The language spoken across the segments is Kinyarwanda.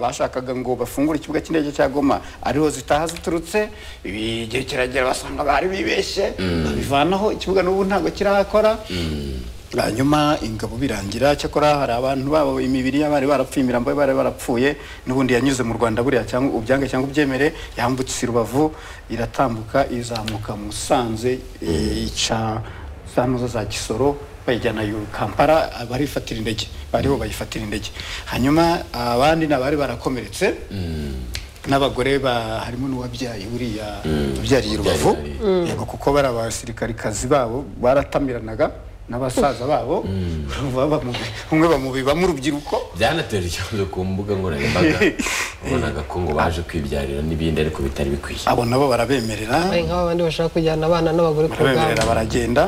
bashakaga ngo bafungure ikibuga cy'indege cya goma ariho zitaha ziturutse ibi- igihe kiragera basanga bari bibeshye babivanaho ikibuga n'ubu ntabwo kirahakora hanyuma ingabo birangira cyakora hari abantu babo imibiri y'abari barapfuye imirambo y'abari barapfuye n'ubundi yanyuze mu rwanda buriya cyangwa ubyange cyangwa ubyemere yambutse i rubavu iratambuka izamuka musanze ica za ntuza za kisoro bayijyana iyo kampala barifatira indege bariho bayifatira indege hanyuma abandi ni abari barakomeretse n'abagore ba harimo n'uwabyaye buriya ubyariye i rubavu yego kuko bari abasirikarikazi babo baratamiranaga n'abasaza babo baba mu- umwe bamubibamo urubyiruko byanateje ikibazo ku mbuga nkoranyambaga ubonaga ko ngo baje kwibyarira n'ibindi ariko bitari bikwiye abo nabo barabemerera ari nk'abandi bashaka kujyana abana n'abagore ku barabemerera rugamba baragenda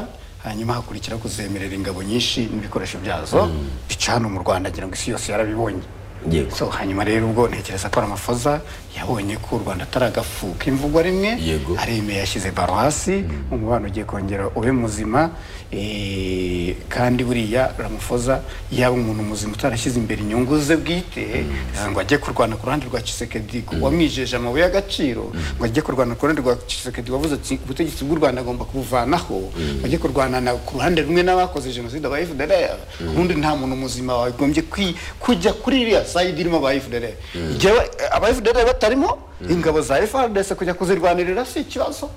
hanyuma hakurikira kuzemerera ingabo nyinshi n'ibikoresho byazo bica hano mu rwanda ngira ngo isi yose yarabibonye Yego. so hanyuma rero ubwo ntekereza ko ari amafoza yabonye ko u rwanda atari agafu k'imvugwa rimwe Yego. aremeye yashyize baro hasi umubano ugiye kongera ube muzima eh, kandi buriya ramafoza yaba umuntu muzima utarashyize imbere inyungu ze bwite ngo ajye kurwana ku ruhande rwa Tshisekedi wamwijeje amabuye y'agaciro ngo ajye kurwana ku ruhande rwa Tshisekedi wavuze ati ubutegetsi bw'u Rwanda agomba kubuvanaho ngo ajye kurwana na- ku ruhande rumwe n'abakoze jenoside aba FDLR ubundi nta muntu muzima wagombye kwi- kujya kuri iriya sayidi irimo aba FDLR Igihe aba FDLR batarimo ingabo za FARDC kujya kuzirwanirira si ikibazo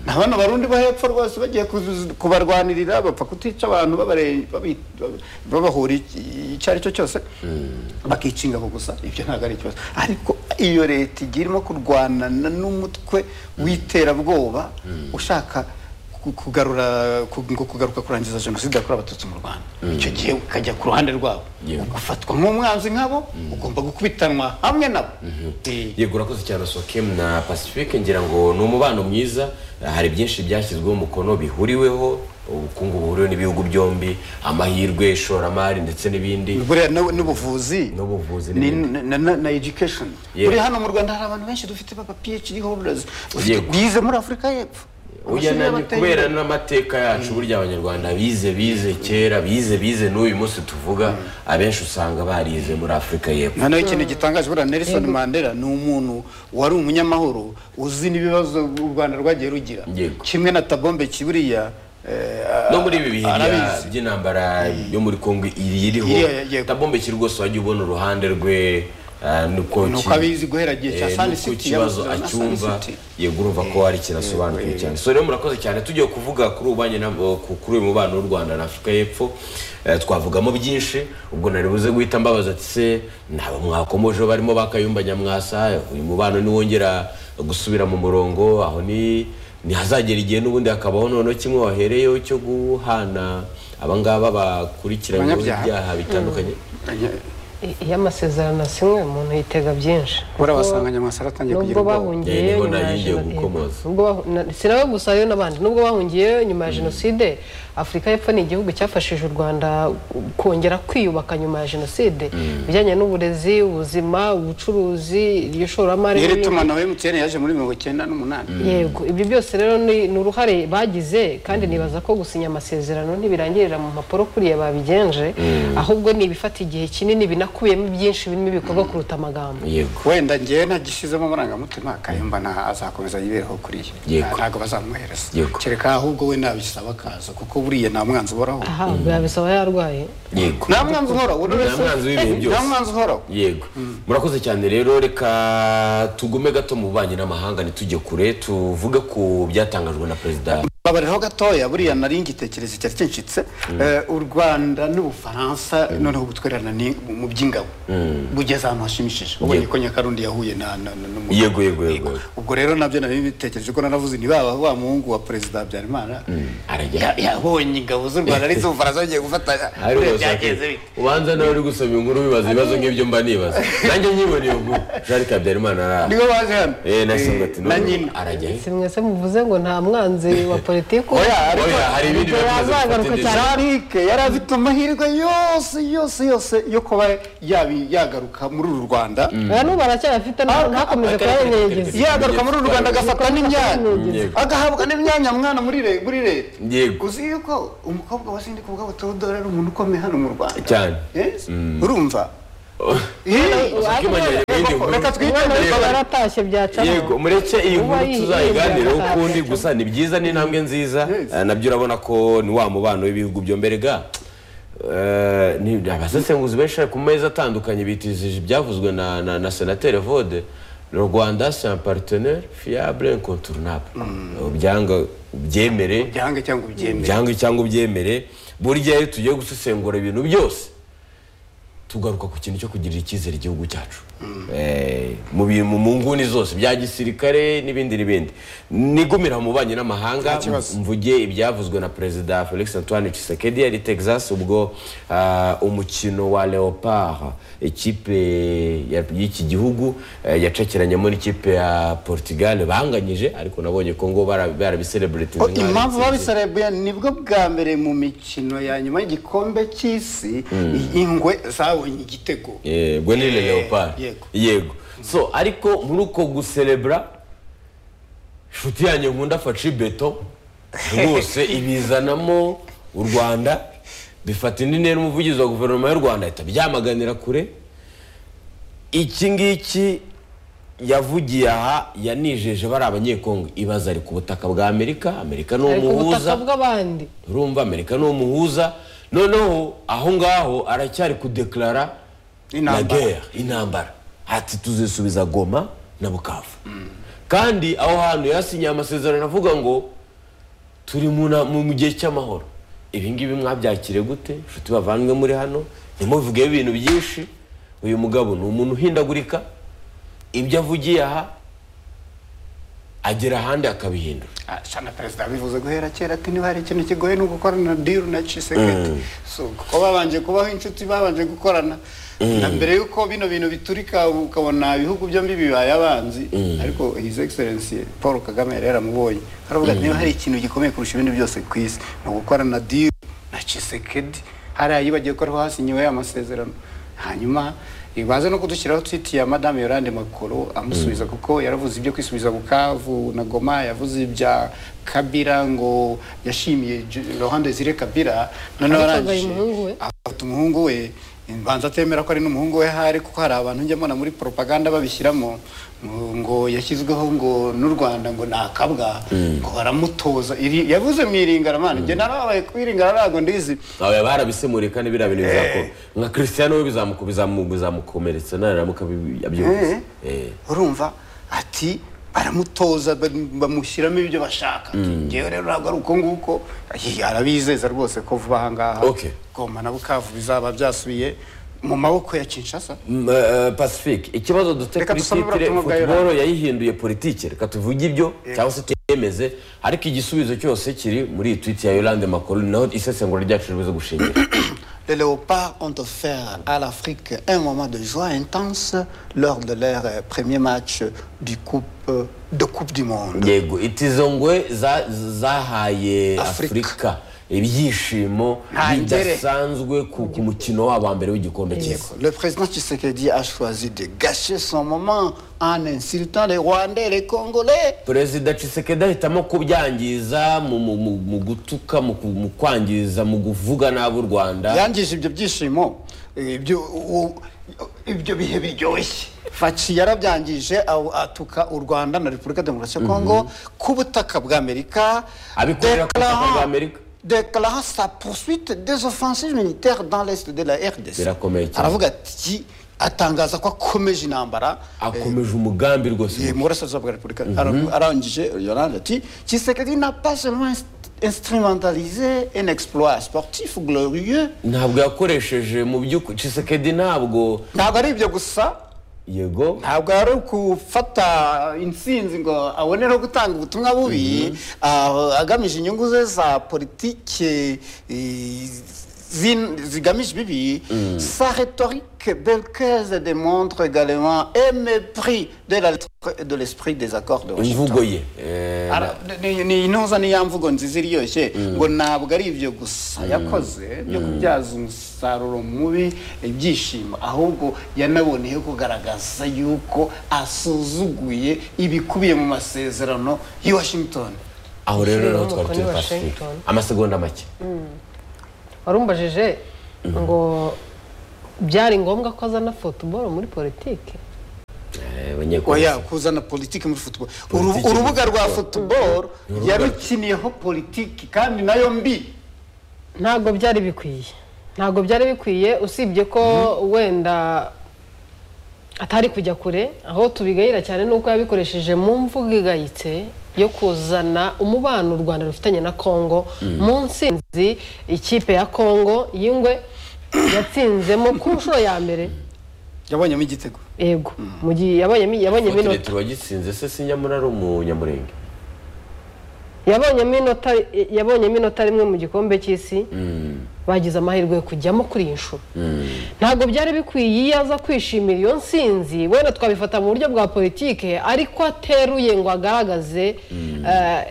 na bano barundi bo hepfo rwose bagiye kuzi- kubarwanirira bapfa kutica abantu babare- babi- babahura iki- icyo ari cyo cyose bakica ingabo gusa ibyo ntabwo ari ikibazo ariko iyo leta igiye irimo kurwanana n'umutwe w'iterabwoba ushaka ku- kugarura ku- ngo kugaruka kurangiza jenoside yakorewe abatutsi mu rwanda icyo gihe ukajya ku ruhande rwabo Yego. ugafatwa nk'umwanzi nk'abo ugomba gukubitanwa hamwe nabo Eh, yego urakoze cyane sokem na pacifique ngira ngo ni umubano mwiza hari byinshi byashyizweho umukono bihuriweho ubukungu buhuriweho n'ibihugu byombi amahirwe ishoramari ndetse n'ibindi buriya n'u- n'ubuvuzi N'ubuvuzi ni- n'ibindi. na- na na education Yego. buri hano mu rwanda hari abantu benshi dufite baba phd holders ufite- Yego. bize muri afurika y'epfo Oya, Amashuri nani- y'abateye kubera imbere. n'amateka yacu burya abanyarwanda bize bize kera bize bize n'uyu munsi tuvuga abenshi usanga barize muri afurika y'epfo noneho ikintu gitangaje buriya nelson mandela ni umuntu wari umunyamahoro uzi n'ibibazo u rwanda rwagiye rugira Yego. kimwe na tabombe kiburiya no muri ibi bihe bya- arabizi. by'intambara yo muri kongo iri Iriya iriho yego. tabombeki rwose wajya ubona uruhande rwe eh, nuko Nuko ki- abizi guhera igihe cya eh, Sun nuko City, ikibazo yamuzize na Sun acyumva City. yego urumva ko hari ikintu asobanukiwe cyane so rero murakoze cyane tugiye kuvuga kuri ubanye kuri uyu mubano w'u rwanda na afurika y'epfo eh, twavugamo byinshi ubwo nari buze guhita mbabaza ati se naba mwakomoje barimo bakayumba nyamwasa uyu mubano niwongera gusubira mu murongo aho ni ntihazagera igihe n'ubundi hakabaho noneho kimwe wahereyeho cyo guhana abangaba bakurikiranyweho Abanyabyaha. ibyaha bitandukanye I- iyo amasezerano asinywe umuntu yitega byinshi buriya wasanga nyamwasa aratangiye kugira nubwo ubwoba Yeah, bahungiyeyo niho nyuma ya nagiye jenoside gukomoza. Nubwo bahu- na- si nawe gusa rero n'abandi nubwo bahungiyeyo nyuma ya jenoside afurika y'epfo ni igihugu cyafashije u rwanda kongera kwiyubaka nyuma ya jenoside ibijyanye n'uburezi ubuzima ubucuruzi iryo shoramari nyiri n'ibindi. tumanaho emutiyeni yaje muri mirongo icyenda n'umunani yego ibyo byose rero ni ni uruhare bagize kandi nibaza ko gusinya amasezerano ntibirangirira mu mpapuro kuriya babigenje ahubwo ni ibifata igihe kinini binakubiyemo byinshi birimo ibikorwa kuruta amagambo yego wenda njyewe ntagishyizemo amarangamutima kayumba nta azakomeza yibereho kuriya Yego. ntabwo bazamuhereza Yego. kereka ahubwo we nabisaba akaza kuko buriya nta mwanzi uhoraho aha yabisaba yarwaye yego nta mwanzi uhoraho buri Nta wese mwanzi w'ibihe byose. nta mwanzi uhoraho yego murakoze cyane rero reka tugume gato mu bubanyi n'amahanga ntitujye kure tuvuge ku byatangajwe na perezida babareho gatoya buriya nari ngitekereza cyari kinshitse Eh, u rwanda n'ubufaransa noneho ubutwererana ni mu by'ingabo bugeze ahantu hashimishije ubonye Yego. ko nyakarundi yahuye na na- na- n'umugabo. Yego, yego, yego, Yego. yego. ubwo rero nabyo nari bitekereje ko naravuze ntibaba wa muhungu wa perezida habyarimana arajya Ya- yabonye ingabo z'u rwanda ari z'ubufaransa bagiye gufatanya Ari Buriya rwose byageze ati, bite ubanza nawe uri gusoma inkuru wibaza ibibazo nk'ibyo mba nibaza nanjye nyiboneye ubwo jean habyarimana ara- nibo baje hano eh nasanga Eh, ati na none nyina arajya he? si mwese muvuze ngo nta mwanzi wa politiki oya ariko oya hari ibindi Ibyo bibazo bifata yazagaruka indege. cyane. Jean-Luc yari afite amahirwe yose yose yose yo kuba yabi- yagaruka muri uru rwanda ubu n'ubu aracyayafite nta- ntakomeje kuyanyegereza yagaruka muri uru rwanda agafata n'imyanya Yego. agahabwa n'imyanya mwana muri re- muri leta Yego. uzi yuko umukobwa wa sindi kubwabo teodora ari umuntu ukomeye hano mu rwanda Cyane. Yes? urumva Oh. Eh, Uzi ko imajyanye- nkuru reka twigendere Yego. baratashye byacamo yego mureke iyi Uba nkuru yihiye tuzayiganireho yakazaza. ukundi gusa ni byiza ni intambwe nziza Eh, nabyo urabona ko ni wa mubano w'ibihugu byombi ga Eh, ni- abasesenguzi benshi ku meza atandukanye bitizije ibyavuzwe na, na, na senateri vode le rwanda c'est un partenaire fiable incontournable byanga byemere byange cyangwa ubyemere byanga cyangwa ubyemere burya iyo tugiye gusesengura ibintu byose tugaruka ku kintu cyo kugirira icyizere igihugu cyacu Eh, mu bintu mu nguni zose bya gisirikare n'ibindi n'ibindi nigumira mu banyi n'amahanga Nta kibazo. mvuge ibyavuzwe na perezida felix antoine tshisekedi yari i texas ubwo ah, umukino wa leopard ikipe ya- y'iki gihugu eh, yacakiranyemo n'ikipe ya portugal banganyije ariko nabonye ko ngo bara- barabisereburetinze nk'aho ari impamvu intsinzi. babiserebuye nibwo bwa mbere mu mikino ya nyuma y'igikombe cy'isi ingwe zabonye igitego yego ni Eh, leopard yego. yego so ariko muri uko guserebura inshuti yanjye nkunda faci beto rwose ibizanamo u rwanda bifata indi ntera umuvugizi wa guverinoma y'u rwanda ahita byamaganira kure iki ngiki yavugiye aha yanijeje bari abanyekongo ibaza ari ku butaka bwa amerika amerika ni ari ku umuhuza butaka bw'abandi urumva amerika ni umuhuza noneho aho ngaho aracyari kudekarara la Intambara. guerre intambara ati tuzisubiza goma na bukavu kandi aho hantu yasinyiye amasezerano avuga ngo turi mu na- mu mu gihe cy'amahoro ibi ngibi mwabyakire gute inshuti bavanywe muri hano ntimuvugeho ibintu byinshi uyu mugabo ni umuntu uhindagurika ibyo avugiye aha agera ahandi akabihindura Ah, shana perezida yabivuze guhera kera ati niba hari ikintu kigoye ni ugukorana na diru na cisekedi so kuko babanje kubaho inshuti babanje gukorana na mbere y'uko bino bintu biturika ukabona ibihugu byombi bibaye abanzi ariko his excellency paul kagame yari yaramubonye aravuga ati niba hari ikintu gikomeye kurusha ibindi byose ku isi ni ugukorana na diru na cisekedi hariya yibagiwe ko ariho hasinyiwe ya masezerano hanyuma baza no kudushyiraho twiti ya madame yorande makoro amusubiza kuko yaravuze ibyo kwisubiza bukavu na goma yavuze ibya kabira ngo yashimiye rohande zire kabira noneho Ariko arangije agaha umuhungu we. afata umuhungu we mbanza atemera ko ari n'umuhungu we ahari kuko hari abantu njya mbona muri propaganda babishyiramo ngo- ngo yashyizweho ngo n'u rwanda ngo ni akabwa ngo baramutoza Iri- yavuze mu iringaramana njye narababaye ku iringarama ntabwo ndizi aba barabisemuriye kandi biriya bintu bizakora nka christian we bizamuku- bizamu- bizamukomeretsa naramuka bi- abyumvise Eh. urumva ati baramutoza ba- bamushyiramo ibyo bashaka ngewe rero ntabwo ari uko nguko Ayi, arabizeza rwose ko vuba aha ngaha Okay. goma na bukavu bizaba byasubiye mu maboko ya kinshasa M- eh, pacifique ikibazo dufite Reka kuri dusome titire ubutumwa bwa futuboro yayihinduye politike reka tuvuge ibyo cyangwa se tuyemeze ariko igisubizo cyose kiri muri iyi twiti ya yolande makuru naho isesengura ryacu ribuze gushingira Les léopards ont offert à l'Afrique un moment de joie intense lors de leur euh, premier match du coupe, euh, de Coupe du Monde. yego itizo ngwe za- zahaye Afrika. afurika ibyishimo Nta ngere. bidasanzwe ku ku mukino wabo wa mbere w'igikombe cy'isi Le président Tshisekedi a choisi de gâcher son moment en insultant les Rwandais et les Congolais. perezida Tshisekedi ahitamo kubyangiza mu- mu- mu mu gutuka mu ku- mu kwangiza mu kuvuga nabi u rwanda yangije ibyo byishimo ibyo u- ibyo bihe biryoshye Fachi yarabyangije aw- atuka u Rwanda na Repubulika Demokarasi ya Kongo ku butaka bw'Amerika abikorera ku butaka bwa déclarant- amerika déclarant sa poursuite des offensives militaires dans l'est de la RDC. Birakomeye cyane. Aravuga ati atangaza ko akomeje intambara akomeje umugambi eh, rwose mu burasirazuba bwa Repubulika. Ara- Arangije Yolande ati Tshisekedi n'a pas seulement inst- instrumentalisé un exploit sportif glorieux. ntabwo yakoresheje mu by'ukuri Tshisekedi ntabwo ntabwo ari ibyo gusa yego ntabwo ari ukufata intsinzi ngo abone no gutanga ubutumwa bubi ah, agamije inyungu ze za politike eh, zin- zigamije ibibi sa rhétorique belcaise démontre également un mépris de la lettre- de l'esprit des accords de imvugo Washington ye Eh, Ara- ni- ni intuza niya mvugo nziza iryoshye ngo ntabwo ari ibyo gusa yakoze byo kubyaza umusaruro mubi ibyishimo ahubwo yanaboneyeho kugaragaza yuko asuzuguye ibikubiye mu masezerano y'i Washington aho rero Ushyiriyeho naho twari umukono turi i pacifique Washington. amasegonda make warumbajije ngo byari ngombwa ko azana futuboro muri politiki oya abanyekongo kuzana politiki muri football Uru- Politiki muri urubuga rwa football. football Ni urubuga- yarukiniyeho politiki kandi nayo mbi ntabwo byari bikwiye ntabwo byari bikwiye usibye ko wenda atari kujya kure aho tubigayira cyane ni uko yabikoresheje mu mvugo igayitse yo kuzana umubano u rwanda rufitanye na kongo mu nsinzi ikipe ya kongo y'ingwe yatsinzemo ku nshuro ya mbere yabonyemo igitego yego mu gihe yabonyemo yabonyemo inota kiretiro wagitsinze se sinyamura ari umunyamurenge yabonyemo inota yabonyemo inota rimwe mu gikombe cy'isi bagize amahirwe yo kujyamo kuri iyi nshuro ntabwo byari bikwiye iyo aza kwishimira iyo nsinzi wenda twabifata mu buryo bwa politike ariko ateruye ngo agaragaze eh,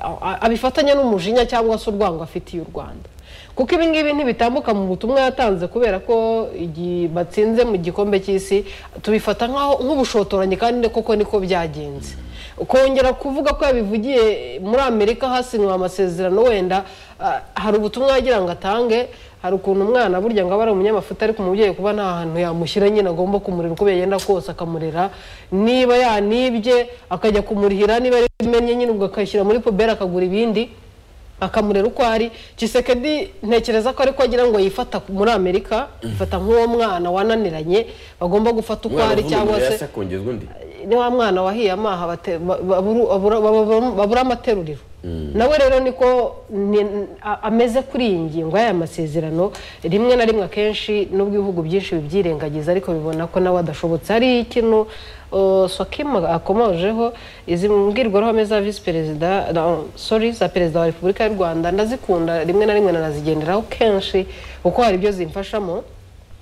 a- a- abifatanya n'umujinya cyangwa se urwango afitiye u rwanda kuko ibi ngibi ntibitambuka mu butumwa yatanze kubera ko igihe batsinze mu gikombe cy'isi tubifata nk'aho- nk'ubushotoranyi kandi koko niko byagenze kongera kuvuga ko yabivugiye muri amerika hasinywe amasezerano wenda ah, hari ubutumwa yagira ngo atange hari ukuntu umwana burya ngo aba ari umunyamafuta ariko umubyeyi kuba nta hantu yamushyira nyine agomba kumurera uko yagenda kose akamurera niba yanibye akajya kumurihira niba ari bimenye nyine ubwo akayishyira muri puberi akagura ibindi akamurera uko ari kisekedi ntekereza ko ariko agira ngo yifata muri amerika yifata nk'uwo mwana wananiranye bagomba gufata uko ari cyangwa se akongezwa undi ni wa mwana wahiye amaha bate- ba- baburu- babura- babura- babura amateruriro nawe rero niko ni- a- ameze kuri iyi ngingo y'aya masezerano rimwe na rimwe akenshi nubwo ibihugu byinshi bibyirengagiza ariko bibona ko nawe adashobotse hari ikintu uh, swakima akomojeho izi mbwirwaruhame za visi perezida no, sorry za perezida wa repubulika y'u rwanda ndazikunda rimwe na rimwe nanazigenderaho kenshi kuko hari ibyo zimfashamo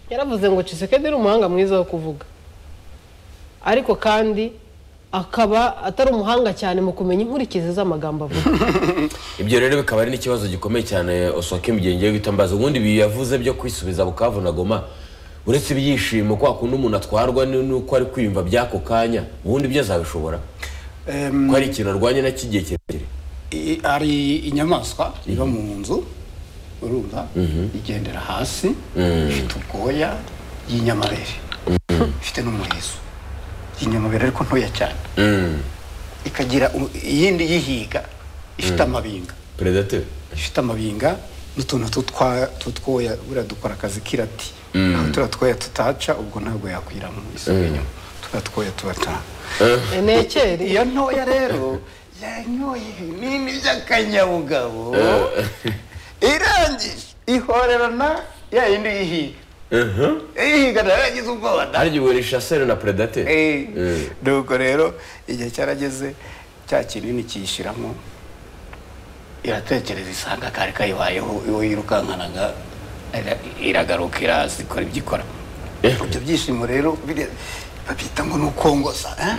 yaravuze ngo cisekedi ni umuhanga mwiza wo kuvuga ariko kandi akaba atari umuhanga cyane mu kumenya inkurikizi z'amagambo avuga ibyo rero bikaba ari n'ikibazo gikomeye cyane osoke mugengiye gutambaza ubundi ibi yavuze byo kwisubiza bukavu na goma uretse ibyishimo kwa kundi umuntu atwarwa ni- n'uko ari kwiyumva by'ako kanya ubundi ibyo azabishobora Em, ko hari ikintu arwanya na kigiye kirekire i- ari inyamaswa iba mu nzu urumva igendera hasi ifite ubwoya y'inyamabere ifite n'umurizo y'inyamabere ariko ntoya cyane ikagira u- iyindi yihiga ifite amabinga predateur ifite amabinga n'utuntu tutwa- tutwoya buriya dukora akazi k'irati aho turiya twoya tutaca ubwo ntabwo yakwira mu isura inyuma turiya twoya tuba tuba enekeri iyo ntoya rero yanyoye ibinini by'akanyabugabo irangije ihorerana ya yindi yihiga ihiga nayo yagize ubwoba da harya ubwo ni chasseur na predateur Eh, Eh. nuko rero igihe cyarageze cya kinini kiyishyiramo iratekereza isanga kari kayibayeho iyo yirukankanaga ira- iragaruka iraza ikora ibyo ikora ibyo byishimo rero biriya babyita ngo ni ukongoza eh?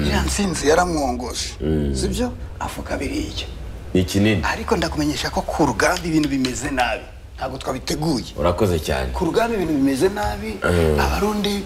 iriya nsinzi yaramwongoje sibyo avuga biriya ni kinini ariko ndakumenyesha ko ku rugamba ibintu bimeze nabi ntabwo twabiteguye urakoze cyane ku rugamba ibintu bimeze nabi abarundi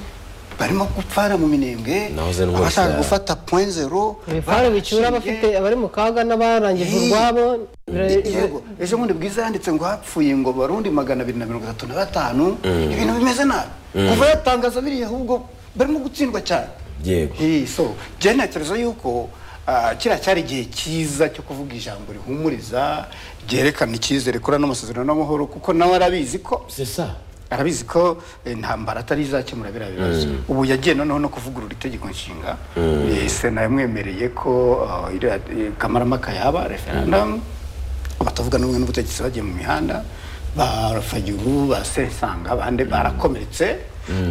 barimo gupfara mu minembwe Nahoze rwose, abashaka ah. gufata point zero ibifaru bicura abafite abari mu kaga n'abarangije urwabo bira- yego ejo bundi bwiza yanditse ngo hapfuye ngo barundi magana abiri na mirongo itatu na batanu ibintu bimeze nabi kuva yatangaza biriya ahubwo barimo gutsindwa cyane yego Eh, so je ntekereza yuko ah, kiriya cyari igihe cyiza cyo kuvuga ijambo rihumuriza ryerekana icyizere kora n'amasezerano n'amahoro kuko nawe arabizi ko c'est ça arabizi ko eh, intambara atari izakemura biriya bibazo ubu yagiye noneho no kuvugurura itegeko nshinga Eh, sena yamwemereye ko ah, iriya, eh, kamarampaka yaba referendamu abatavuga n'ubumwe n'ubutegetsi bagiye mu mihanda ba rafaguru ba sesanga abandi barakomeretse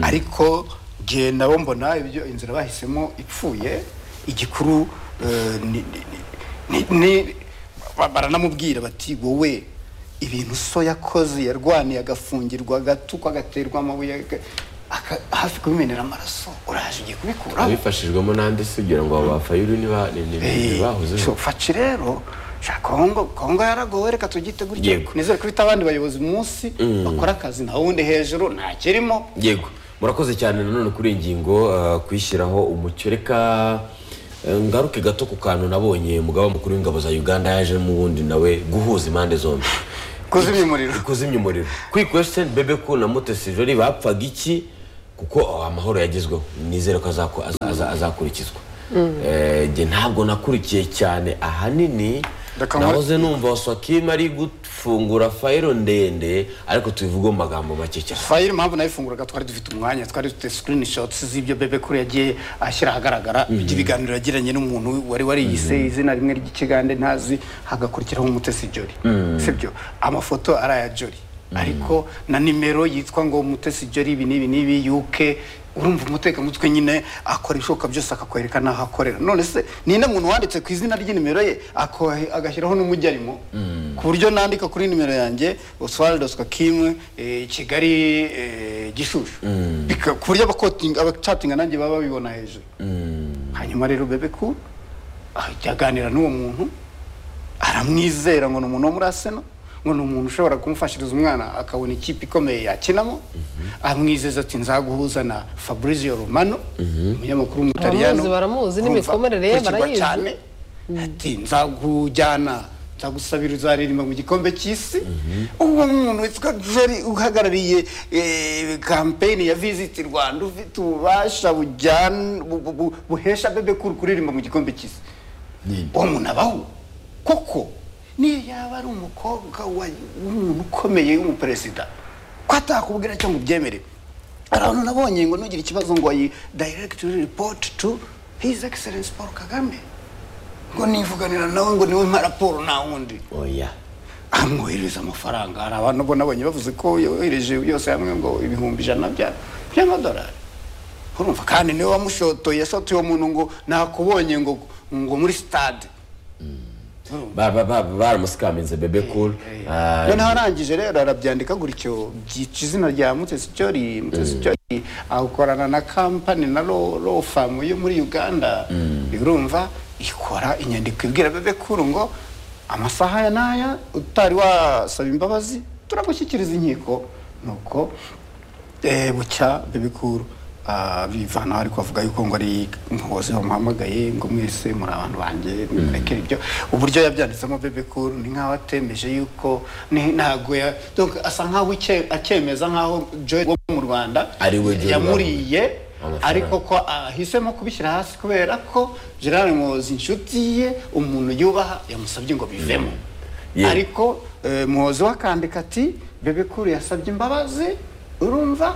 ariko njye nabo mbona ibyo inzira bahisemo ipfuye igikuru eh, ni- ni- ni- ni- ba- baranamubwira bati wowe ibintu so yakoze yarwaniye agafungirwa agatukwa agaterwa amabuye aga- aka- hafi kubimenera amaraso uraje ugiye kubikuraho abifashijwemo n'andi se ugira ngo aba bafayuru niba So, ntibahuzeho faci rero sha kongo kongo yaragowe reka tugite gutya Yego. nizere ko ifite abandi bayobozi munsi bakora akazi nta wundi hejuru nta kirimo yego murakoze cyane nanone kuri iyi ngingo eh, kuyishyiraho umucyo reka eh, ngaruke gato ku kantu nabonye umugaba mukuru w'ingabo za uganda yajemo ubundi nawe guhuza impande zombi kuzimya umuriro kuzimya umuriro kuri kwesiteni bebeku na mutesi jori bapfaga iki kuko oh, amahoro yagezweho nizere ko azako- aza- azakurikizwa Eh, njye ntabwo nakurikiye cyane ahanini Reka nkore- nahoze numva waswakima ari gufungura fayiro ndende ariko tubivuge mu magambo make cyane fayiri impamvu nayifunguraga twari dufite umwanya twari dufite screenshots z'ibyo bebe kuri yagiye ashyira ahagaragara ibiganiro yagiranye n'umuntu wari wariyise izina rimwe ry'ikigande ntazi hagakurikiraho umutesi jori sibyo amafoto ari aya jori ariko na nimero yitwa ngo umutesi jori ibi n'ibi n'ibi uk urumva umutekamutwe nyine akora ibishoboka byose akakwereka n'aho akorera none se ni inde muntu wanditse ku izina ry'inimero ye ako- agashyiraho n'umujyi arimo ku buryo nandika kuri nimero yanjye oswald oswa kim eh, kigali eh, gishushu Bika- ku buryo abakotinga- abacatinga nanjye baba babibona hejuru hanyuma rero bebe ku ajya aganira n'uwo muntu aramwizera ngo ni umuntu wo muri aseno ngo ni umuntu ushobora kumufashiriza umwana akabona ikipe ikomeye yakinamo amwizeza ati nzaguhuza na fabrizio romano umunyamakuru w'umutaliyano Baramuzi, baramuzi, Urumva, n'imikomerere ye ukurikirwa barayizi. cyane ati nzakujyana nzagusabira uzaririmba mu gikombe cy'isi uwo muntu witwa jeri uhagarariye eh, kampeyini ya visiti rwanda ufite ububasha bujyana bu- bu- bu- buhesha bebe kuri kuririmba mu gikombe cy'isi uwo muntu abaho kuko niyo yaba ari umukobwa wa- w'umuntu ukomeye w'umuperezida ko atakubwira cyangwa ubyemere abantu nabonye ngo ntugire ikibazo ngo ayi dayiregitiri ripoti tu hizi egiserensi paul kagame ngo nivuganira nawe ngo niwe mpa raporo nta wundi oya amwoherereza amafaranga hari abantu ubona abonye bavuze ko yohereje yose hamwe ngo ibihumbi ijana bya- by'amadolari urumva kandi niwe wamushotoye yashotoye uwo muntu ngo nakubonye ngo ngo muri sitade Ba- ba- ba- baramusikaminze bebe cool Ah, noneho arangije rero arabyandika gutyo byica izina rya mutesi cyori mutesi cyori akorana na kampani na ro ro famu yo muri uganda urumva ikora inyandiko ibwira bebe kuru ngo amasaha ya n'aya utari wasaba imbabazi turagushyikiriza inkiko nuko eh, bucya bebe kuru ah, bivanaho ariko avuga yuko ngo ari muhozi wamuhamagaye ngo mwese muri abantu banjye mureke ibyo uburyo yabyanditsemo bebe kuru ni nk'aho atemeje yuko ni- ntabwo ya donc asa nk'aho icye- akemeza nk'aho joy wo mu rwanda Ari we Joy yamuriye Rwanda. ariko ko ahisemo kubishyira hasi kubera ko gerard muhozi inshuti ye umuntu yubaha yamusabye ngo bivemo Yeah. ariko ariko eh, muhozi wakandika ati bebe kuru yasabye imbabazi urumva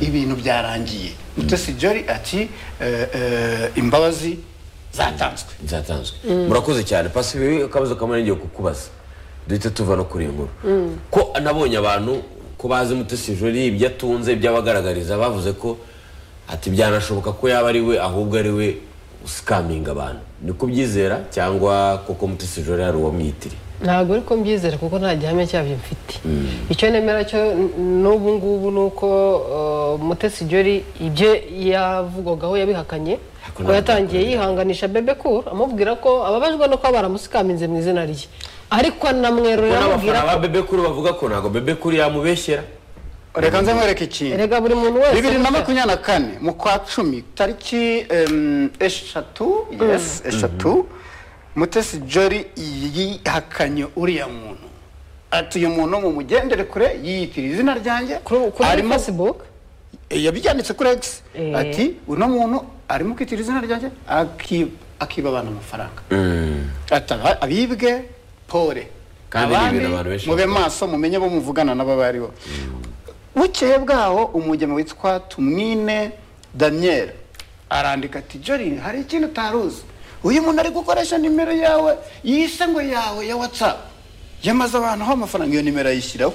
ibintu byarangiye mutesi jori ati eh, eh, imbabazi zatanzwe zatanzwe murakoze cyane pasi ibi akabazo kamwe ngiye kukubaza duhita tuva no kuri iyi nkuru ko nabonye abantu ko bazi mutesi jori ibyo atunze ibyo abagaragariza bavuze ko ati byanashoboka ko yaba ari we ahubwo ari we usikaminga abantu ni kubyizera cyangwa koko mutesi jori hari uwamwitiriye ntabwo ariko mbyizere kuko nta gihamya cyabyo mfite icyo nemera cyo n- n'ubu ngubu ni uko uh, mutesi jori ibyo yavugwagaho yabihakanye Ariko ko ntabwo yatangiye yakorera. yihanganisha bebe kuru amubwira ko ababajwe no kuba baramusikaminze mu izina rye ariko anamwerurira ubona amubwira abafana ba ko bebe kuri bavuga ko ntabwo bebe kuri yamubeshyera reka nze nkwereke ikintu erega buri muntu wese bibiri na makumyabiri na kane mu kwa cumi tariki em, eshatu yes eshatu mutesi jori yihakanye uriya muntu ati uyu muntu mumugendere kure yiyitira izina ryanjye kuri kuri arimo facebook yabyanditse kuri egisi Eh. ati uno muntu arimo kwitira izina ryanjye aki- akiba abana amafaranga ataba abibwe pole Kandi ni ibintu abantu benshi mube bakora. maso mumenye bo muvugana n'abo baribo bukeye bwaho umugemo witwa tumwine daniel arandika ati jori hari ikintu utaruzi uyu muntu ari gukoresha nimero yawe yise ngo yawe ya watsapu yamaze abantu aho amafaranga iyo nimero ayishyiraho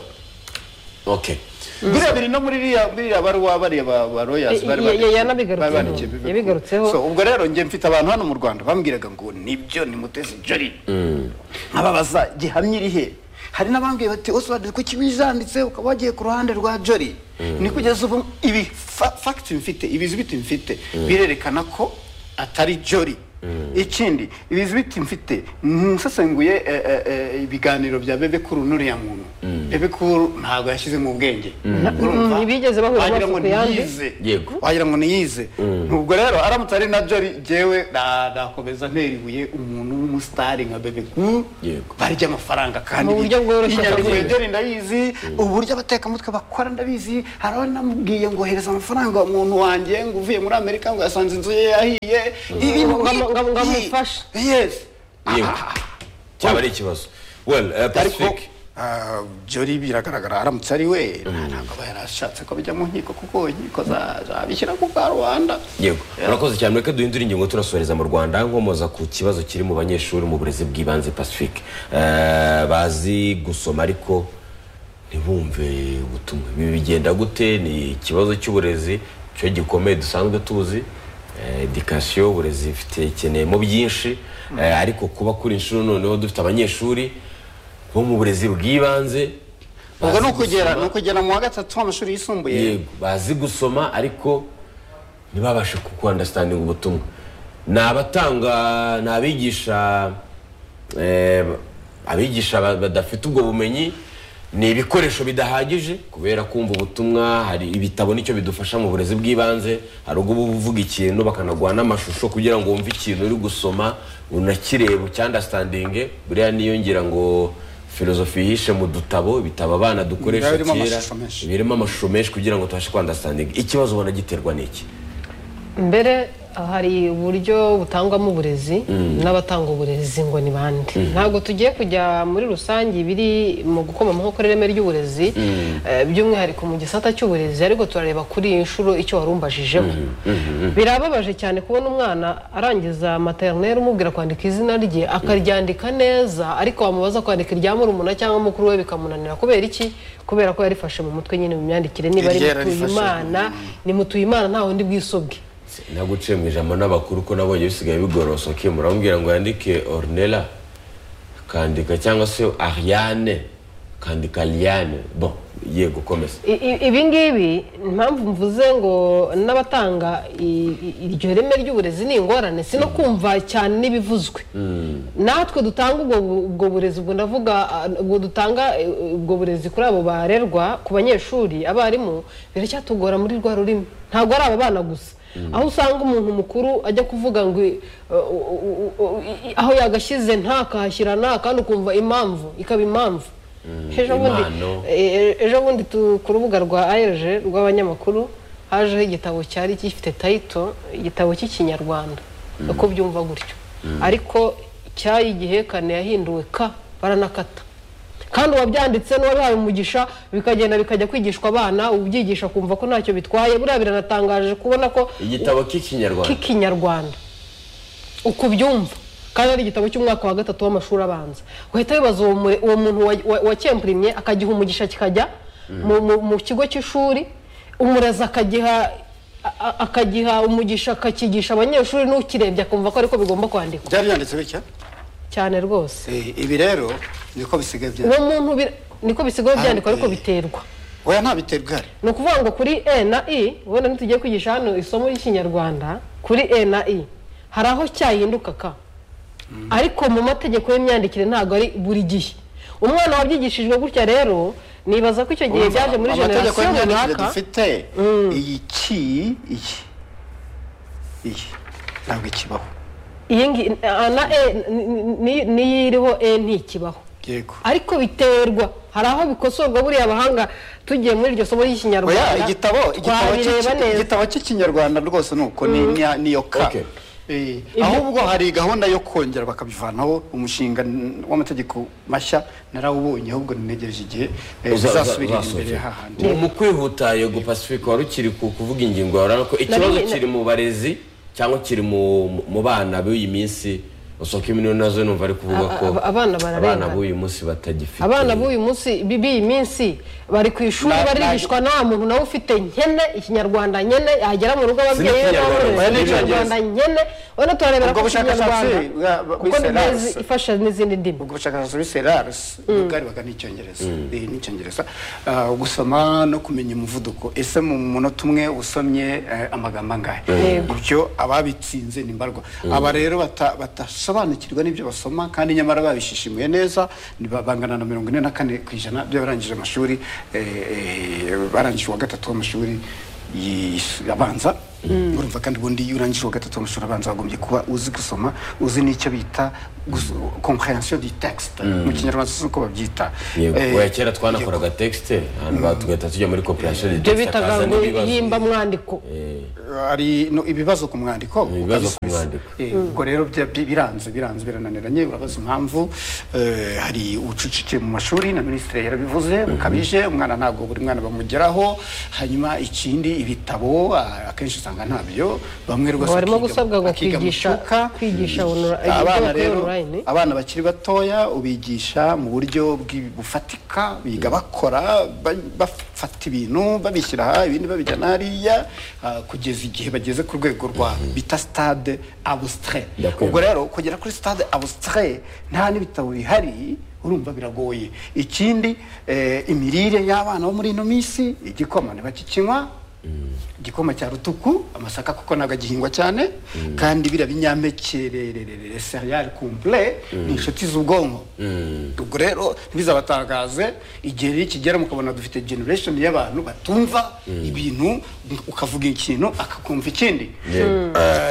ok biriya biri no muri iriya biriya baruwa bariya ba ba royasi bari Ya- ya- bari- yanabigarutseho. bari bandikiye bibi- Yabigarutseho. So, ubwo rero njye mfite abantu hano mu rwanda bambwiraga ngo nibyo ni mutesi jori nkababaza gihamya iri he hari n'abambwiye bati oswald kuki wijanditse ukaba wagiye ku ruhande rwa jori ni kugeza ubu ibi fa- facts mfite ibizibiti mfite birerekana ko atari jori ikindi ibizibiti mfite nsesenguye eh, eh, eh, ibiganiro bya bebe kuri n'uriya muntu rebekuru ntabwo yashyizemo ubwenge urumva ntibigeze bahura wagira amaso ngo ku yandi ntiyize Yego. wagira ngo niyize ubwo rero aramutse ari na jori jyewe na- nakomeza ntera ibuye umuntu w'umusitari nka bebeku Yego. barya amafaranga kandi Mu buryo bworoshye inyandiko kandi. yegereye ndabizi uburyo abatekamutwe bakora ndabizi hari aho namubwiye ngo hereza amafaranga umuntu wanjye ngo uvuye muri amerika ngo yasanze inzu ye yahiye ibintu Ngo- ngo- ngo- ngo nk'ibi. amufashe. yes yego cyaba ari ikibazo well eh, ariko pacifique ah, jori biragaragara aramutse ari we ntabwo aba yarashatse ko bijya mu nkiko kuko inkiko za- zabishyira ku karubanda yego murakoze cyane reka duhindure ingingo turasoreza mu rwanda nkomoza ku kibazo kiri mu banyeshuri mu burezi bw'ibanze pacifique Eh, bazi gusoma ariko ntibumve ubutumwa ibi bigenda gute ni ikibazo cy'uburezi cyo gikomeye dusanzwe tuzi Eh, edikasiyo uburezi ifite ikeneyemo byinshi Eh, ariko kuba kuri inshuro noneho dufite abanyeshuri bo mu burezi bw'ibanze ubwo ni bazi ukugera gusoma. ni ukugera mu wa gatatu w'amashuri yisumbuye yego bazi gusoma ariko ntibabashe kukwandasitandinga ubutumwa ni abatanga ni abigisha eh, abigisha ba- badafite ubwo bumenyi ni ibikoresho bidahagije kubera kumva ubutumwa hari ibitabo nicyo bidufasha mu burezi bw'ibanze hari ubwo uba uvuga ikintu bakanaguha n'amashusho kugira ngo wumve ikintu uri gusoma unakireba ucyandasitandinge buriya niyo ngira ngo filozofi yihishe mu dutabo ibitabo abana dukoresha Birimo kera amashusho menshi. birimo amashusho menshi kugira ngo tubashe kwandasitandinga ikibazo ubona giterwa n'iki mbere hari uburyo butangwamo uburezi n'abatanga uburezi ngo ni bande ntabwo tugiye kujya muri rusange ibiri mu gukoma amahoko ireme ry'uburezi eh, by'umwihariko mu gisata cy'uburezi ariko turareba kuri iyi nshuro icyo warumbajijemo birababaje cyane kubona umwana arangiza materineri umubwira kwandika izina rye akaryandika neza ariko wamubaza kwandika irya murumuna cyangwa mukuru we bikamunanira kubera iki kubera ko yarifashe mu mutwe nyine mu myandikire niba ari Iryo yararifashe. mutuyimana ni mutuyimana nta wundi bwisobwe naguciye mu ijambo n'abakuru ko nabonye bisigaye bigorosoke muramubwira ngo yandike ornella akandika cyangwa se ariane akandika liane bon yego komeza I- i- ibi ngibi impamvu mvuze ngo n'abatanga i- i- iryo reme ry'uburezi ni ingorane si no kumva cyane n'ibivuzwe natwe dutanga ubwo bu- ubwo burezi ubwo ndavuga ah, ubwo dutanga eh, ubwo burezi kuri abo barerwa ku banyeshuri abarimu biracyatugora muri rwa rurimi ntabwo ari aba bana gusa aho usanga umuntu mukuru ajya kuvuga ngo eh, u- u- u- u- i- aho yagashyize ntakahashyira nta kandi ukumva impamvu ikaba impamvu ejo bundi impano. E- e- ejo bundi tu- ku rubuga rwa ARG rw'abanyamakuru hajeho igitabo cyari gifite tayito igitabo cy'ikinyarwanda uko byumva gutyo ariko cyayi igihekane yahinduwe ka baranakata kandi uwabyanditse n'uwabihaye umugisha bikagenda bikajya kwigishwa abana ubyigisha kumva ko ntacyo bitwaye buriya biranatangaje kubona ko igitabo k'ikinyarwanda k'ikinyarwanda uko ubyumva kandi ari igitabo cy'umwaka wa gatatu w'amashuri abanza guhita wibaza uwo mu- uwo muntu wa- wa- wakempurimye akagiha umugisha kikajya mu- mu- mu kigo cy'ishuri umurezi akagiha a- a- akagiha umugisha akakigisha abanyeshuri n'ukirebye akumva ko ariko bigomba kwandikwa byari byanditse bitya cyane rwose Eh, ibi rero niko bisigaye byanditse uwo muntu bir- niko bisigaye byandikwa ariko biterwa oya nta biterwa ihari ni ukuvuga ngo kuri e na i wenda ntitugiye kwigisha hano isomo ry'ikinyarwanda kuri e na i hari aho cyahinduka ka ariko mu mategeko y'imyandikire ntabwo ari buri gihe umwana wabyigishijwe gutya rero nibaza ko icyo gihe byaje muri amategeko generasiyo y'imyandikire runaka dufite iyi ki iyi iyi ntabwo ikibaho iyi ngi- a na e ni- ni- niyo iriho e ntikibaho yego ariko biterwa hari aho bikosorwa buriya abahanga tugiye muri iryo somo oya ry'ikinyarwanda igitabo igitabo twabireba cy'iki- neza igitabo cy'ikinyarwanda rwose ni uko ni- ni- niyo ka Okay. Eh, ahubwo hari gahunda yo kongera bakabivanaho umushinga n- w'amategeko mashya narawubonye ahubwo ninegereje igihe eh, Uza- uza- uzasubirira imbere uzasohoke. hahandi Mu- mu kwihuta yego pacifique wari ukiri ku- kuvuga ingingo yawe ko ikibazo Nari- na- kiri mu barezi cyangwa kiri mu mu bana b'uyu minsi usoko iminwe nazo numva ari kuvuga Aba- ko aba- abana bararengana. abana b'uyu munsi batagifite abana b'uyu munsi bi- b'iyi minsi bari ku ishuri Na- barigishwa nta muntu nawe ufite nkene ikinyarwanda nkene yagera mu rugo ababyeyi be Ikinyarwanda, n'abamurezi, oya, n'icyongereza. ikinyarwanda nkene urabona turarebera Ubwo ku bushakashatsi kinyarwanda bwa- kuko ni bw'Iserasi. neza ifasha n'izindi ndimi ubwo bushakashatsi muri serarasi bwarebaga n'icyongereza Eh, n'icyongereza Ah, gusoma no kumenya umuvuduko ese mu munota umwe usomye eh, amagambo angahe Yego. ibyo ababitsinze ni mbarwa aba rero bata- badasobanukirwa n'ibyo basoma kandi nyamara babishishimuye neza ni ba- bangana na mirongo ine na kane ku ijana by'abarangije amashuri eh, eh, barangije uwa gatatu w'amashuri yis- abanza urumva kandi ubundi iyo urangije uwa gatatu w'amashuri abanza wagombye kuba uzi gusoma uzi n'icyo bita comprehension du texte mu kinyarwanda si uko babyita yego Eh, oya kera twanakoraga texte ahantu ba- tugahita tujya muri cooperation ibyo bitaga ngo yimba yimba mwandiko hari no, ibibazo ku mwandiko Ibibazo ku ukabisubiza. mwandiko. Eh, ubwo rero bya- bi- biranze biranze birananiranye urabaza impamvu eh, hari ubucucike mu mashuri na minisitiri yarabivuze bukabije umwana ntabwo buri mwana bamugeraho hanyuma ikindi ibitabo ah, akenshi usanga ntabyo bamwe rwose barimo bakiga- gusabwa ngo bakiga mu kwigisha- cyuka. kwigisha onora- ibyo abana bakorera rero online. abana bakiri batoya ubigisha mu buryo bw'i- bufatika biga bakora ba- bafata ibintu babishyira aha ibindi babijyana hariya ah, kugeza igihe bageze ku rwego rwa bita stade abustrait Ndakwemera. ubwo rero kugera kuri stade abustrait nta n'ibitabo bihari urumva biragoye ikindi eh, imirire y'abana bo muri ino minsi igikoma ntibakikinywa igikoma cya rutuku amasaka kuko ntabwo agihingwa cyane kandi biriya binyampeke rerererere seriyari kumpure ni inshuti z'ubwonko ubwo rero ntibizabatangaze igihe rero kigera mukabona dufite generation y'abantu batumva ibintu ukavuga ikintu akakumva ikindi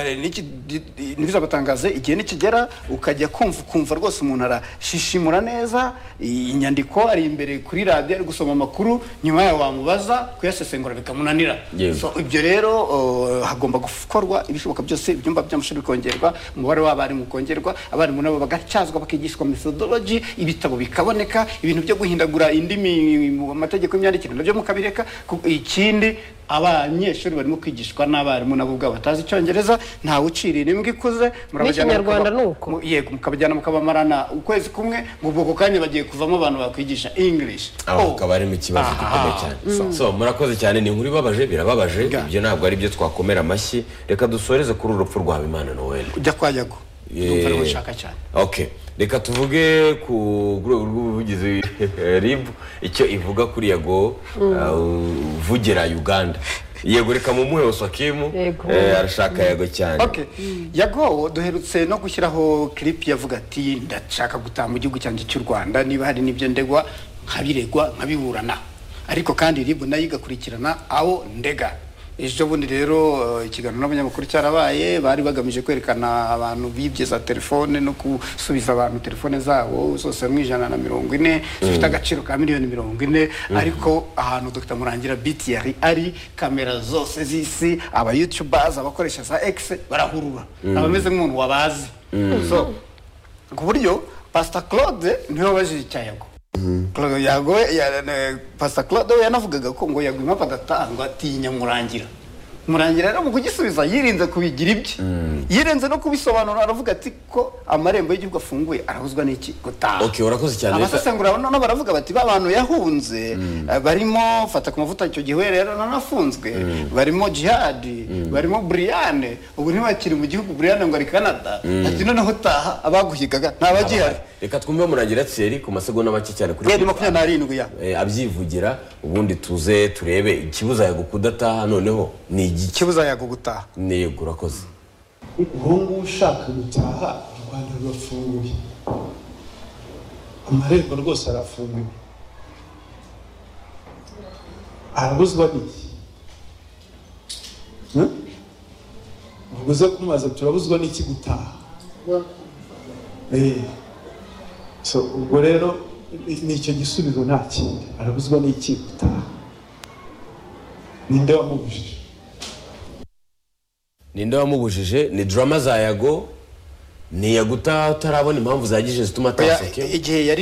Eh, niki- di- di- ntibizabatangaze igihe nikigera ukajya kumva ukumva rwose umuntu arashishimura neza i- inyandiko ari imbere kuri radiyo ari gusoma amakuru nyuma yawe wamubaza kuyasesengura bikamunanira Yego. So, ibyo rero uh, hagomba gukorwa ibishoboka byose ibyumba by'amashuri bikongerwa umubare w'abarimu ukongerwa abarimu nabo bagatyazwa bakigishwa methodology ibitabo bikaboneka ibintu byo guhindagura indimi mu amategeko y'imyandikire nabyo mukabireka Ku- ikindi abanyeshuri barimo kwigishwa n'abarimu nabo ubwabo batazi icyongereza ntawe uciriye imbwa ikuze murabajyana N'ikinyarwanda mukaba- ni uko. mu- yego mukabajyana mukabamarana ukwezi kumwe ngo ubwo ako kanya bagiye kuvamo abantu bakwigisha english aho Oh. hakaba harimo ikibazo gikomeye Aha. cyane so murakoze cyane ni inkuru ibabaje birababaje Ga. ibyo ntabwo ari byo twakomera amashyi reka dusoreze kuri urupfu rwa Habimana Noel ujya kwa yago ndumva ariho nshaka cyane okay reka tuvuge ku rwego rw'ubuvugizi eh, rib icyo ivuga kuri yego uh, uvugira uganda yego reka mumuhe osakimu Yego. eh, arashaka yego cyane Okay. Yago duherutse no gushyiraho clip yavuga ati ndashaka gutaha mu gihugu cyanjye cy'u Rwanda niba hari n'ibyo ndegwa nkabiregwa nkabiburana ariko kandi ribu nayo igakurikirana aho ndega ejo bundi rero eh, ikiganiro n'abanyamakuru cyarabaye bari bagamije kwerekana abantu bibye za telefone no gusubiza abantu telefone zabo zose mu ijana na mirongo ine zifite agaciro ka miliyoni mirongo ine ariko ahantu dr murangira biti yari ari kamera zose z'isi aba youtubers abakoresha za x barahurura abameze nk'umuntu wabazi so ku buryo pastor claude niwe wabajije icyayago Claude yago ya- ne- pastor claude we yanavugaga ko ngo yago impamvu adatangwa atinya murangira murangira rero mu kugisubiza yirinze kubigira ibye yirinze no kubisobanura aravuga ati ko amarembo y'igihugu afunguye arahuzwa n'iki gutaha Okay, urakoze cyane. abasesengura noneho baravuga bati ba bantu yahunze eh, barimo fata ku mavuta icyo gihe we rero nanafunzwe barimo jihadi barimo buriyane ubu ntibakiri mu gihugu buriyane ngo ari canada ati noneho utaha abaguhigaga ntabagihari reka twumve murangira tseri ku masegonda make cyane kuri yari makumyabiri n'arindwi ya eh, abyivugira ubundi tuze turebe ikibuza yego kudataha noneho ni igiki ikibuza yago gutaha ni yego urakoze ubu ngubu ushaka gutaha u rwanda rurafunguye amarembo rwose arafunguye arabuzwa n'iki Hmm? ubwo uze kumubaza turabuzwa n'iki gutaha Eh. so ubwo rero ni- ni icyo gisubizo nta kindi arabuzwa n'iki gutaha ninde wamubujije ninde wamubujije ni drama za yago ni yagutaha utarabona impamvu zagije zituma Oya, atasekemo igihe yari